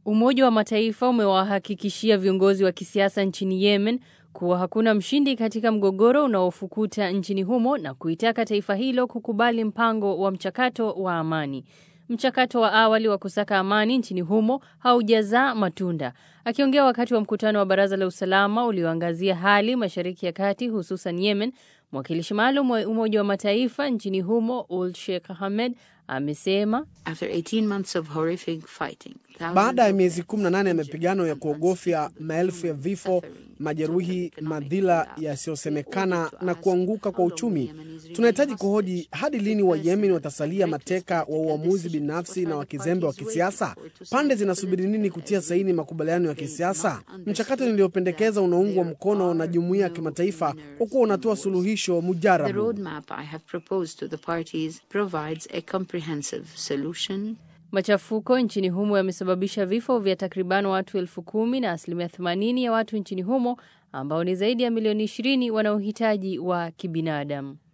Umoja wa Mataifa umewahakikishia viongozi wa kisiasa nchini Yemen kuwa hakuna mshindi katika mgogoro unaofukuta nchini humo na kuitaka taifa hilo kukubali mpango wa mchakato wa amani. Mchakato wa awali wa kusaka amani nchini humo haujazaa matunda. Akiongea wakati wa mkutano wa Baraza la Usalama ulioangazia hali Mashariki ya Kati, hususan Yemen, mwakilishi maalum wa Umoja wa Mataifa nchini humo Ul Sheikh Ahmed amesema baada ya miezi 18 ya mapigano ya kuogofya, maelfu ya vifo, majeruhi, madhila yasiyosemekana na kuanguka kwa uchumi, tunahitaji kuhoji hadi lini Wayemen watasalia mateka wa uamuzi binafsi na wa kizembe wa kisiasa? Pande zinasubiri nini kutia saini makubaliano ya kisiasa? Mchakato niliyopendekeza unaungwa mkono na jumuiya ya kimataifa kwa kuwa unatoa suluhisho mujarabu. Machafuko nchini humo yamesababisha vifo vya takriban watu elfu kumi na asilimia 80 ya watu nchini humo ambao ni zaidi ya milioni 20 wanaohitaji wa kibinadamu.